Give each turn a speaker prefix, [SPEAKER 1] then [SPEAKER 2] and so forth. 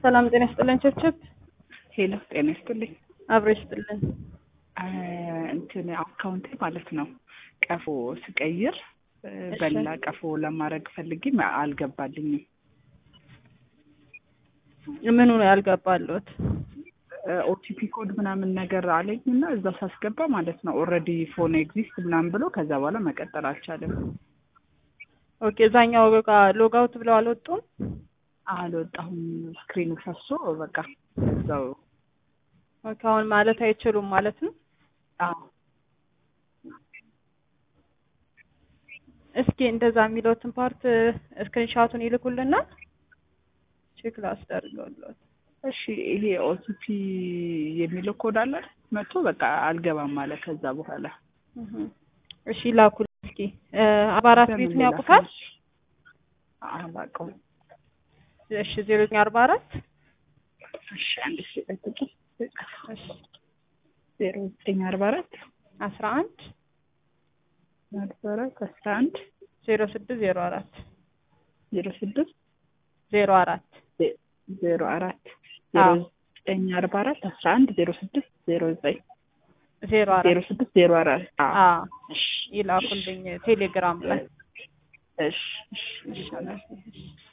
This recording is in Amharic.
[SPEAKER 1] ሰላም ጤና ይስጥልን። ቸብቸብ
[SPEAKER 2] ሄሎ ጤና ይስጥልኝ።
[SPEAKER 1] አብሮ ይስጥልን።
[SPEAKER 2] እንትን አካውንቴ ማለት ነው ቀፎ ስቀይር በላ ቀፎ ለማድረግ ፈልጌ አልገባልኝም።
[SPEAKER 1] ምኑ ነው ያልገባለት?
[SPEAKER 2] ኦቲፒ ኮድ ምናምን ነገር አለኝ እና እዛ ሳስገባ ማለት ነው ኦልሬዲ ፎን ኤግዚስት ምናምን ብሎ ከዛ በኋላ መቀጠል አልቻለም።
[SPEAKER 1] ኦኬ እዛኛው ጋር ሎግ አውት ብለው አልወጡም?
[SPEAKER 2] አልወጣሁም። ስክሪኑ ፈሶ በቃ እዛው
[SPEAKER 1] ኦኬ አሁን ማለት አይችሉም ማለት ነው።
[SPEAKER 2] አዎ
[SPEAKER 1] እስኪ እንደዛ የሚለውትን ፓርት ስክሪንሻቱን ይልኩልናል። ቼክ ላስደርገውለት።
[SPEAKER 2] እሺ ይሄ ኦቲፒ የሚለው ኮድ አለ መጥቶ በቃ አልገባም አለ። ከዛ በኋላ
[SPEAKER 1] እሺ ላኩል እስኪ አባራት ቤቱን ያውቁታል?
[SPEAKER 2] አላውቀውም።
[SPEAKER 1] እሺ ዜሮ ዘጠኝ አርባ አራት
[SPEAKER 2] እሺ አንድ ሺ ጠብቂ።
[SPEAKER 1] እሺ
[SPEAKER 2] ዜሮ ዘጠኝ አርባ አራት
[SPEAKER 1] አስራ አንድ
[SPEAKER 2] አርባ አራት አስራ አንድ
[SPEAKER 1] ዜሮ ስድስት ዜሮ አራት
[SPEAKER 2] ዜሮ ስድስት
[SPEAKER 1] ዜሮ አራት
[SPEAKER 2] ዜሮ አራት ዜሮ ዘጠኝ አርባ አራት አስራ አንድ ዜሮ ስድስት ዜሮ ዘጠኝ
[SPEAKER 1] ዜሮ አራት
[SPEAKER 2] ዜሮ ስድስት ዜሮ አራት
[SPEAKER 1] አዎ ይላኩልኝ ቴሌግራም ላይ
[SPEAKER 2] እሺ እሺ
[SPEAKER 1] እሺ